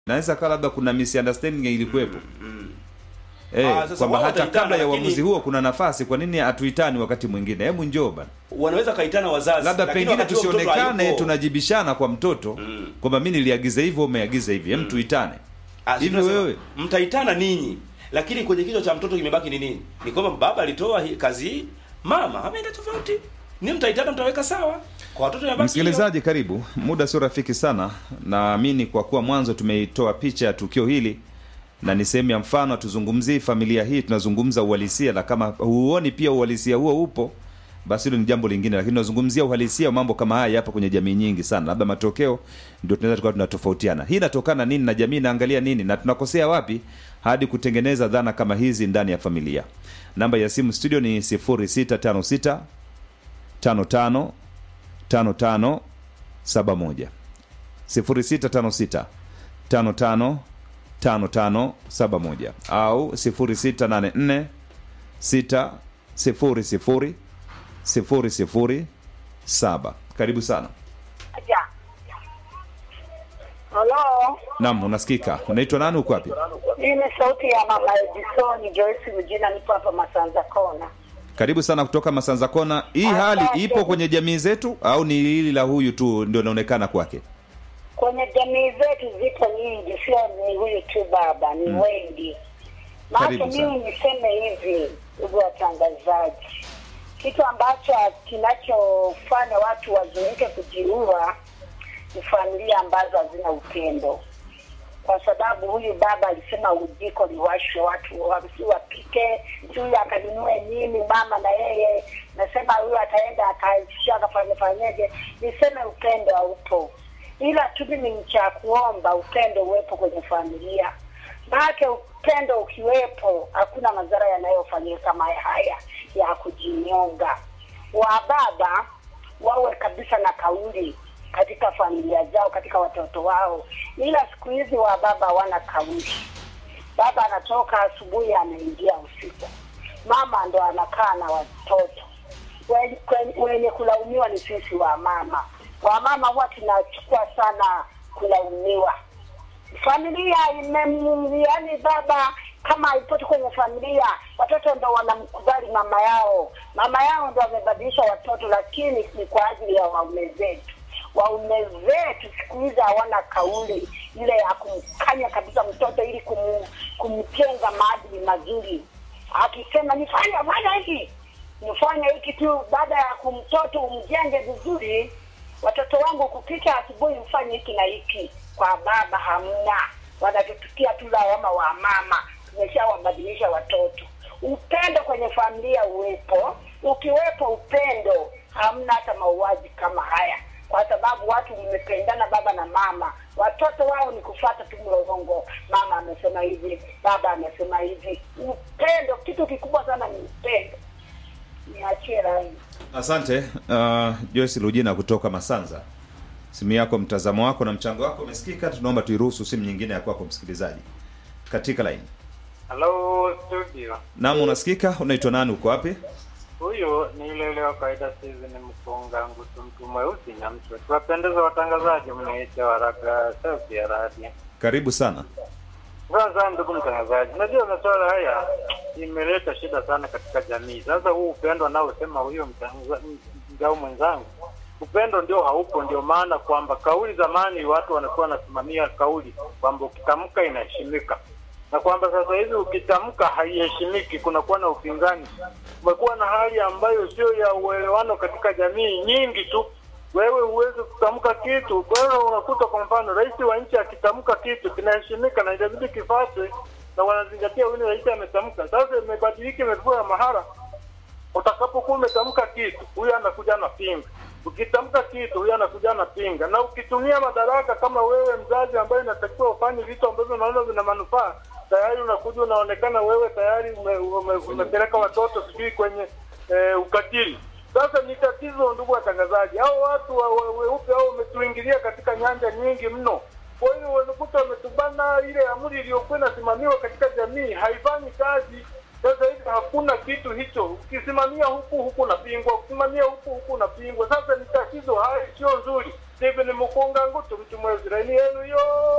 naweza kawa labda kuna misunderstanding ilikuwepo Eh, Ah, sasa kwamba wao hata wataitana, kabla ya lakini- uamuzi huo kuna nafasi, kwa nini hatuitani wakati mwingine? Hebu njoo bana, wanaweza kaitana wazazi labda lakini pengine wakati huo mtoto tusionekane hayupo. tunajibishana kwa mtoto Mm. kwamba mi niliagiza hivyo, umeagiza hivi, hem tuitane Ah, hivi. tunasema, Wewe mtaitana ninyi lakini kwenye kichwa cha mtoto kimebaki ni nini ni kwamba baba alitoa hii kazi hii mama ameenda tofauti ni mtaitana mtaweka sawa kwa watoto imebaki Msikilizaji, karibu. Muda sio rafiki sana, naamini kwa kuwa mwanzo tumeitoa picha ya tukio hili na ni sehemu ya mfano, hatuzungumzii familia hii, tunazungumza uhalisia, na kama huoni pia uhalisia huo upo, basi hilo ni jambo lingine, lakini tunazungumzia uhalisia wa mambo kama haya hapa kwenye jamii nyingi sana, labda matokeo ndio tunaweza tukawa tunatofautiana. Hii inatokana nini na jamii inaangalia nini na tunakosea wapi hadi kutengeneza dhana kama hizi ndani ya familia? Namba ya simu studio ni 0656 55 5571 0656 55 5571 au 0684 6 0 0 007. Karibu sana. Ja. Halo, Naam, unasikika. Unaitwa nani? Uko wapi? hii ni sauti ya mama Edison Joyce Mjina, nipo hapa Masanza Kona. Karibu sana kutoka Masanza Kona. Hii hali Asante. ipo kwenye jamii zetu au ni hili la huyu tu ndio inaonekana kwake? Kwenye jamii zetu zipo nyingi, sio ni huyu tu baba, ni wengi. Maana Karibu sana. mimi niseme hivi, ndugu watangazaji, kitu ambacho kinachofanya watu wazoeke kujiua ni familia ambazo hazina upendo, kwa sababu huyu baba alisema ujiko liwashwe, watu wasi wapike, si huyu akanunue nini, mama na yeye nasema huyu ataenda akaishia akafanya fanyeje. Niseme upendo haupo, ila tu mimi ni cha kuomba upendo uwepo kwenye familia, maanake upendo ukiwepo hakuna madhara yanayofanyika kama haya ya kujinyonga. Wa baba wawe kabisa na kauli katika familia zao, katika watoto wao, ila siku hizi wa baba hawana kauli. Baba anatoka asubuhi, anaingia usiku, mama ndo anakaa na watoto. Wenye, kwen- wenye kulaumiwa ni sisi wa mama. Wa mama huwa tunachukua sana kulaumiwa. Familia ime yani, baba kama haipoti kwenye familia, watoto ndo wanamkubali mama yao. Mama yao ndo wamebadilisha watoto, lakini ni kwa ajili ya waume zetu. Waume zetu siku hizi hawana kauli ile ya kumkanya kabisa mtoto ili kum, kumjenga maadili mazuri. Akisema nifanye fanya hiki nifanye hiki tu, baada ya kumtoto umjenge vizuri. Watoto wangu kupika asubuhi, mfanye hiki na hiki. Kwa baba hamna, wanatutukia tu lawama wa mama. Tumeshawabadilisha watoto. Upendo kwenye familia uwepo. Ukiwepo upendo, hamna hata mauaji kama haya, kwa sababu watu mmependana, baba na mama. Watoto wao ni kufuata tu mlolongo, mama amesema hivi, baba amesema hivi. Upendo, kitu kikubwa sana ni upendo. Niachie rai. Asante uh, Joyce Lujina kutoka Masanza. Simu yako, mtazamo wako na mchango wako umesikika. Tunaomba tuiruhusu simu nyingine ya kwako msikilizaji katika line. Halo studio, Naam, unasikika. Unaitwa nani? Uko wapi? huyu ni yule yule wa kawaida, sizi ni mkunga ngutu, mtu mweusi na mtu tuwapendeza watangazaji, mnaita waraka sauti ya radio. Karibu sana. Sasa ndugu mtangazaji, najua masuala haya imeleta shida sana katika jamii. Sasa huu upendo anaosema huyo mtangaza- mdau mwenzangu, upendo ndio haupo. Ndio maana kwamba kauli zamani watu wanakuwa wanasimamia kauli kwamba ukitamka inaheshimika, na kwamba sasa hivi ukitamka haiheshimiki, kunakuwa na upinzani. Kumekuwa na hali ambayo sio ya uelewano katika jamii nyingi tu wewe huwezi kutamka kitu. Kwa hiyo unakuta kwa mfano rais wa nchi akitamka kitu kinaheshimika na inabidi kifuatwe na wanazingatia huyu rais ametamka. Sasa imebadilika, imekuwa mahara. Utakapokuwa umetamka kitu, huyu anakuja anapinga. Ukitamka kitu, huyu anakuja anapinga. Na ukitumia madaraka kama wewe mzazi ambaye inatakiwa ufanye vitu ambavyo unaona vina manufaa, tayari unakuja unaonekana wewe tayari ume, ume, umepeleka watoto sijui kwenye eh, ukatili. Sasa ni tatizo, ndugu watangazaji, hao watu wa- wa- weupe hao wametuingilia katika nyanja nyingi mno. Kwa hiyo wanakuta wametubana, ile amri iliyokuwa inasimamiwa katika jamii haifanyi kazi. Sasa hivi hakuna kitu hicho, ukisimamia huku huku unapingwa, ukisimamia huku huku unapingwa. Sasa ni tatizo, haya sio nzuri. Steven Mukunga Ngutu, mtu mwezi, laini yenu hiyo.